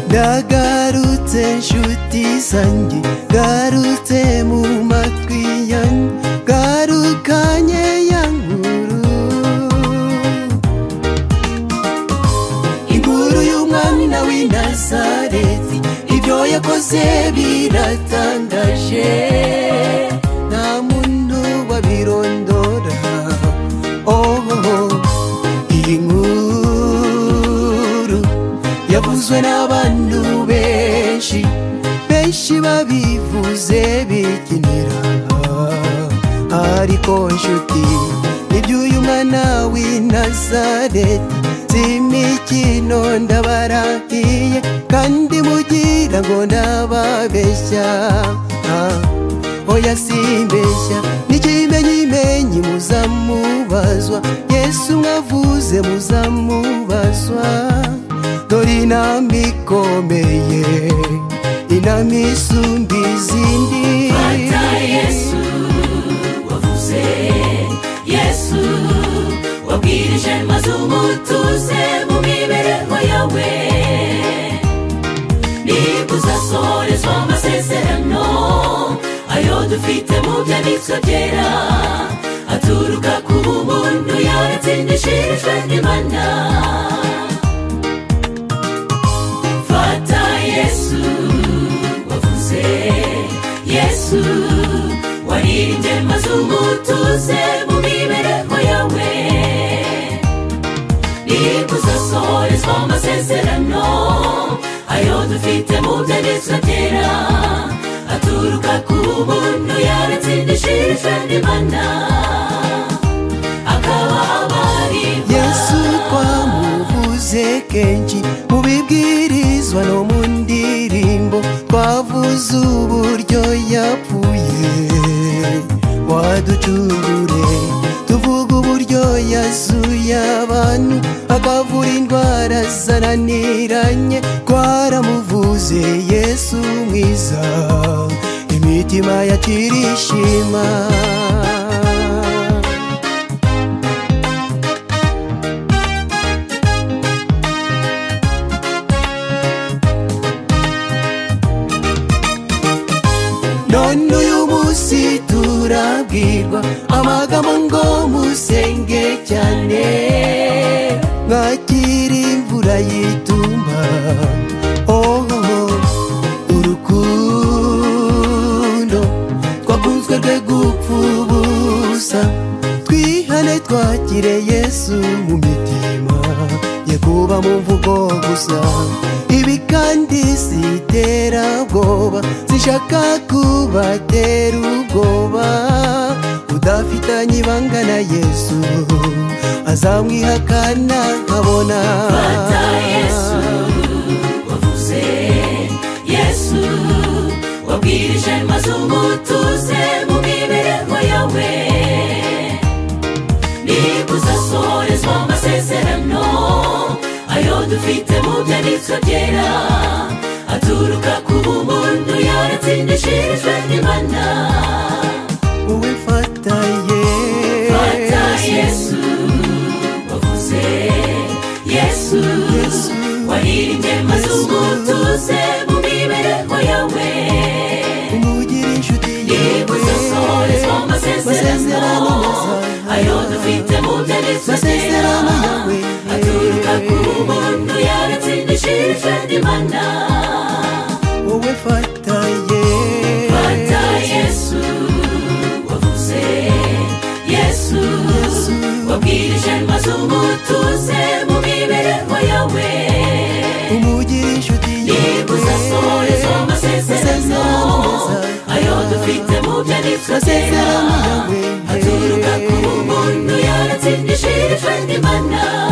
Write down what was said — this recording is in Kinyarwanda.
ndagarutse nshuti zanjye garutse mu matwi yanjye garukanye ya nkuru inkuru y'umwami na w'i nazareti ibyo yakoze biratangaje nta muntu wabirondora ohoho iyi nkuru yavuzwe n'abantu benshi benshi babivuze bikinira ariko nshuti nibyo uyu mwana w'i nazareti si imikino ndabarahiye kandi mugira ngo ndababeshya Ah, oya simbeshya n'ikimenyimenyi muzamubazwa yesu mwavuze muzamubazwa dore inama ikomeye inama isumba izindi yesu wavuze yesu wabwirije maze umutuze mu mibereho yawe niba uzasorezwa amasezerano ayo dufite mu byanditswe byera aturuka ku bumuntu yaratsindishirijwe n'imana fata yesu wavuze yesu waririmbye maze umutuze mu mibereho yawe niba uzasorezwa amasezerano ayo dufite mu byanditswe byera aturuka ku bumuntu yaratsindishirijwe n'imana akaba abarirwa yesu twamuvuze kenshi mu bibwirizwa no mu ndirimbo twavuze uburyo yapfuye waducungure tuvuga uburyo yasuye abantu akavura indwara zananiranye twaramuvuze yesu mwiza imitima yakirishima none uyu munsi turabwirwa amagambo ngo musenge cyane mwakire imvura y'itumba ohoho urukundo twakunzwe rwe gupfa ubusa twihane twakire yesu mu mitima ye kuba mu mvugo gusa ibi kandi si iterabwoba zishaka kubatera ubwoba udafitanye ibanga na yesu azamwihakana nkabona Fata Yesu wavuze Yesu wabwirije maze umutuze mu mibereho yawe niba uzasorezwa amasezerano ayo dufite mu byanditswe byera aturuka ku bumuntu yaratsindishirijwe n'imana wowe fata Fata yesu Yesu wavuze Yesu Yesu. waririmbye maze Yesu. umutuze mu mibereho yawe umugire inshuti niba uzasorezwa amasezerano ayo dufite mu byanditswe byera masezerano yawe aturuka ku muntu yaratsindishije n'imana wowe fata fata yesu yesu wavuze yesu wabwirije maze umutuze mu mibereho yawe umugire inshuti niba uzasoreza amasezerano ayo dufite mu byanditswe byera masezerano yawe aturuka ku muntu yaratsindishije n'imana